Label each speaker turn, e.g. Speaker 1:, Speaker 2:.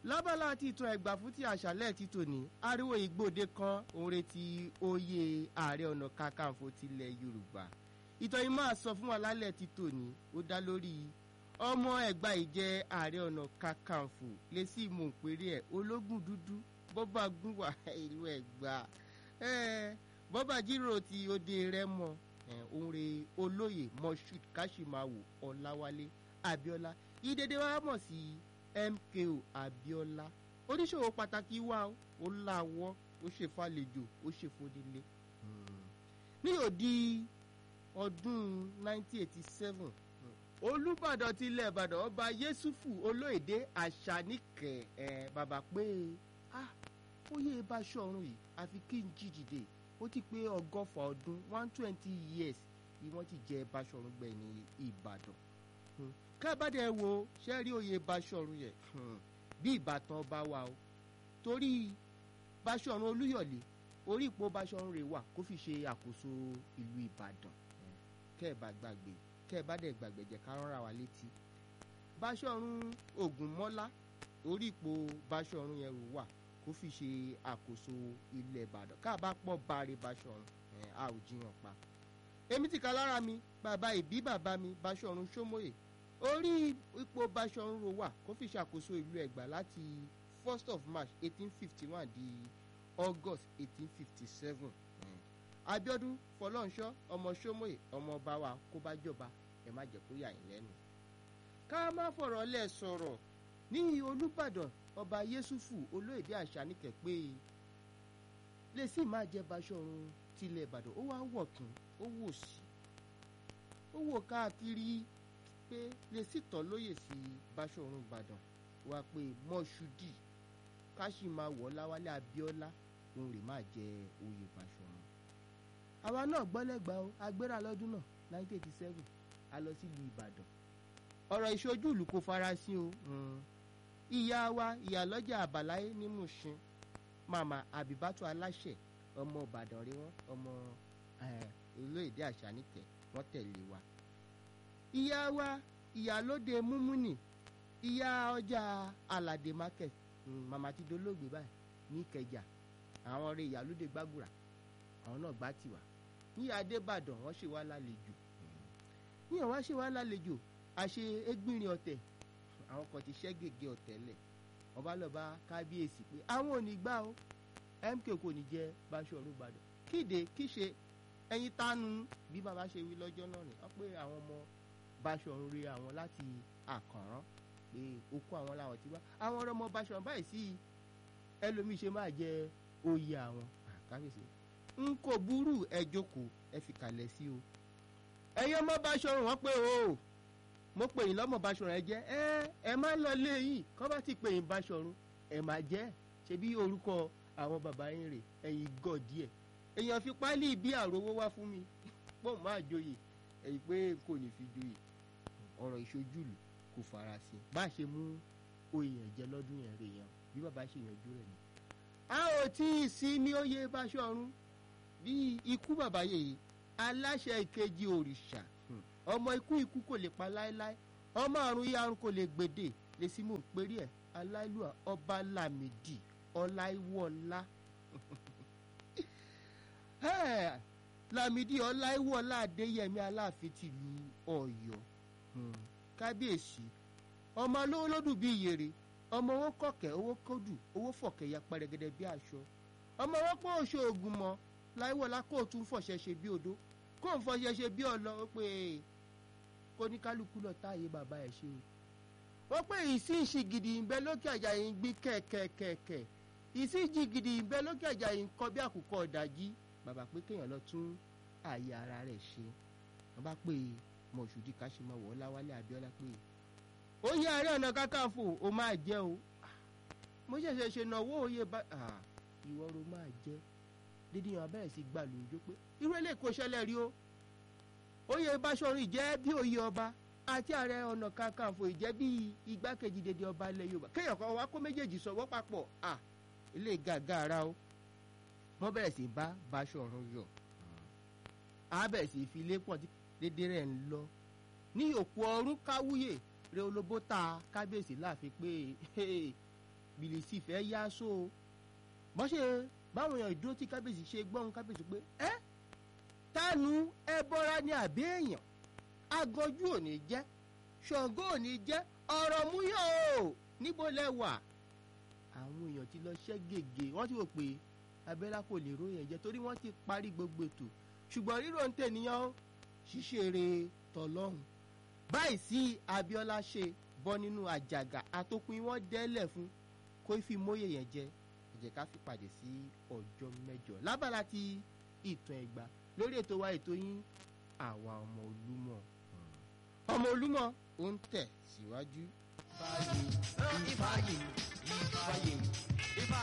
Speaker 1: lábala ti ìtàn ẹ̀gbà fún ti àṣálẹ̀ ti tòní ariwo ìgbòde kan òun retí oyè ààrẹ ọ̀nà kakanfò tilẹ̀ yorùbá ìtàn yìí máa sọ fún wa lálẹ́ ti tòní ó dá lórí ọmọ ẹ̀gbá ìjẹ́ ààrẹ ọ̀nà kakanfò lè sí ìmọ̀pẹ̀rẹ̀ ẹ̀ ológun dúdú bọ́bá gúnwà ìlú ẹ̀gbá bọ́bá jíròrò ti òde rẹ́mọ òun re olóyè moshood kashimawo ọ̀làwálé abiola ìdèdè wa mọ̀ sí mko abiola oníṣòwò pàtàkì wa ó láwọ́ ó ṣe fàlejò ó ṣe fòdìlé ní òdi ọdún 1987 olùbàdàn tilẹ̀ ìbàdàn ọba yẹsùfù olóyèdè àṣàníkẹ́ ẹ̀ bàbá pé ah óyè Báṣọ̀run yìí àfi kí n jí dìde ó ti pé ọgọ́fà ọdún one twenty years ni wọ́n ti jẹ Báṣọ̀run gbẹ̀ ní ìbàdàn kábàdé wo sẹ́rí oyè Báṣọ̀run yẹn bí ìbátan ọba wa o torí Báṣọ̀run Olúyọ̀lé orí ipò Báṣọ̀run rẹ̀ wà kó fi ṣe àkóso ìlú Ìbàdàn kẹ́ẹ̀bá gbàgbé kẹ́ẹ̀bá dẹ̀ gbàgbé jẹ́ ká rán ra wa létí Báṣọ̀run Ògúnmọ́lá orí ipò Báṣọ̀run yẹn rò wà kó fi ṣe àkóso ilẹ̀ Ìbàdàn káàbá pọ̀ báre Báṣọ̀run a ò jiyàn pa èmi ti ka lára mi bàbá ìbí bàbá mi Báṣọ̀run Ṣómóyè orí ipò Báṣọ̀run ro wà kó fi ṣàkóso ìlú Ẹ̀gbá láti first of March eighteen fifty one di August eighteen fifty seven Abíọ́dún Fọlọ́nṣọ́ ọmọ Ṣómóyè ọmọ ọba wa kó bá jọba ẹ má jẹ́ kó yà yín lẹ́nu. ká má fọ̀rọ̀ lẹ̀ sọ̀rọ̀ ní Olúbàdàn ọba Yẹ́sùfù olóyèdè Àṣàníkẹ́ pé lè sì máa jẹ Báṣọ̀run tilẹ̀ Ìbàdàn ó wá wọ̀ tún ó wò sí ó wò káàkiri pé lè sì tọ́ lóyè sí Báṣọ̀run Ìbàdàn wá pé Mọ́ṣúdì káṣí máa wọ̀ Láwálé Abíọ́lá òun rè máa jẹ oyè Báṣọ̀run. àwa náà gbọ́lẹ́gbà o agbéra lọ́dún náà nineteen eighty seven a lọ sílùú Ìbàdàn ọ̀rọ̀ ìṣojú ìlú kò farasin o ìyá wa ìyálọ́jà àbáláyé ní Mùṣín màmá Àbíbátú Aláṣẹ ọmọ Ìbàdàn rí wọn ọmọ olóyèdè Àṣàníkẹ́ wọ́n tẹ̀lé wa ìyá wa ìyálóde múmúnì ìyá ọjà aládé market màmá ti dolóògbé báyìí ní Ìkẹjà àwọn ọ̀rẹ́ ìyálóde gbàgùrà àwọn náà gbá tiwa ní Adébàdàn wọ́n ṣe wá lálejò ní àwọn wá ṣe wá lálejò àṣe égbìnrin ọ̀tẹ̀ àwọn kan ti ṣẹ́ gègé ọ̀tẹ̀ lẹ̀ wọ́n bá lọ bá kábíyèsí pé àwọn ò ní gbà ó MK kò ní jẹ́ Báṣọ̀run Ìbàdàn kíde kíṣe ẹyin tánu bí bàbá ṣe wí lọ́jọ́ náà ni wọ́n pé àwọn ọmọ Báṣọ̀run rí àwọn láti àkànrán pé okú àwọn làwọn ti wá àwọn ọmọ Báṣọ̀run báyìí sí ẹlòmíì ṣe máa jẹ oyè àwọn kábíyèsí n kò burú ẹ jókòó ẹ fi kalẹ̀ sí o ẹ̀yin ọmọ Báṣọ̀run wọ́n pé o mo pè yín lọ́mọ Báṣọ̀run ẹ jẹ́ ẹ ẹ má lọ lé yìí kọ́ bá ti pè yín Báṣọ̀run ẹ má jẹ́ ṣebí orúkọ àwọn bàbá yín rè ẹ̀yin gọ̀ díẹ̀ èèyàn fi pálí bí àròwó wá fún mi pọ̀ máa joyè ẹ̀yìn pé kò ní fi joyè ọ̀rọ̀ ìṣojúlù kò farasin bá a ṣe mú oyè ẹ̀jẹ̀ lọ́dún yẹn rè yẹn bí bàbá ṣe yanjú rẹ̀ ni. a ò tí ì sí ní oyè Báṣọ̀run bí ikú bàbá yèyí aláṣẹ ìkejì òrìṣà ọmọ ikú ikú kò lè pa láéláé ọmọ àrùn yìí àrùn kò lè gbèdè lè sí mò ń perí ẹ aláìlúwà ọba Lámìdí ọláìwọlá Lámìdí ọláìwọlá adéyẹmí aláàfin tìlú Ọ̀yọ́ kábíyèsí ọmọ olówó lódù bíi ìyèrè ọmọ owó kọ̀kẹ́ owó kódù owó fọ̀kẹ́ ya pẹrẹgẹdẹ bí aṣọ ọmọ owó pọ̀ oṣù ògùn mọ́ láìwọlá kó o tún fọ̀ṣẹ́ ṣe bí odó kó n fọṣẹ ṣe bí ọlọ ó pé kó ní kálukú lọ táàyè bàbá ẹ ṣe o ó pé ìsíǹṣì gidi ń bẹ lókè àjà yìí ń gbí kẹ̀kẹ̀kẹ̀kẹ̀ ìsíǹṣì gidi ń bẹ lókè àjà yìí ń kọ bí àkùkọ ọ̀dàjí bàbá pé kéèyàn lọ tún ààyè ara rẹ̀ ṣe wọ́n bá pè Mọ̀ṣúdì Káṣímáwọ̀ Ọláwálé Abíọ́lá pé ó yẹ Ààrẹ Ọ̀nà Kakanfò ó máa jẹ́ o mo ṣẹ̀ṣẹ̀ ṣe náwó òye bá ìwọ ro máa jẹ́ dídí yan abẹ́rẹ́ sí gbà lóúnjó pé irú ilé kò ṣẹlẹ̀ rí o oyè Báṣọ̀run ìjẹ́ bí oyè ọba àti Ààrẹ Ọ̀nà Kakanfò ìjẹ́ bí igbákejì dédé ọba ilẹ̀ Yorùbá kéèyàn kan wá kó méjèèjì sọ̀wọ́ papọ̀ à ilé gàgà ara o wọ́n bẹ̀rẹ̀ sí bá Báṣọ̀run yọ̀ á bẹ̀rẹ̀ sí fi ilé pọ̀ dédé rẹ̀ ń lọ ní òkú ọrún káwúyè rẹ olóbó ta kábíyèsí láàfin pé bìlìsì fẹ́ yá só o bọ́n ṣe báwọn èèyàn ìdúró tí kábíyèsí ṣe gbọ́n kábíyèsí pé ẹ́ tánu ẹ bọ́ra ní àbí èèyàn aganjú ò ní jẹ́ ṣàngó ò ní jẹ́ ọ̀rọ̀ múyàn o níbo lẹ wà àwọn èèyàn ti lọ ṣẹ́ gègé wọ́n ti rò pé abẹ́lá kò lè róyìn ẹ̀jẹ̀ torí wọ́n ti parí gbogbo ètò ṣùgbọ́n rírò ń tènìyàn ṣíṣeré tọlọ́hún báyìí sí Abíọ́lá ṣe bọ́ nínú àjàgà àtòpin wọn dẹ́lẹ̀ fún kó fi móye yẹn jẹ ẹ jẹ́ ká fi pàdé sí ọjọ́ mẹ́jọ lábala ti ìtàn ẹ̀gbá lórí ètò wa ètò yín àwa ọmọ Olúmọ ọmọ Olúmọ ó ń tẹ̀ síwájú.
Speaker 2: Ifáyè, Ifáyè, Ifáyè.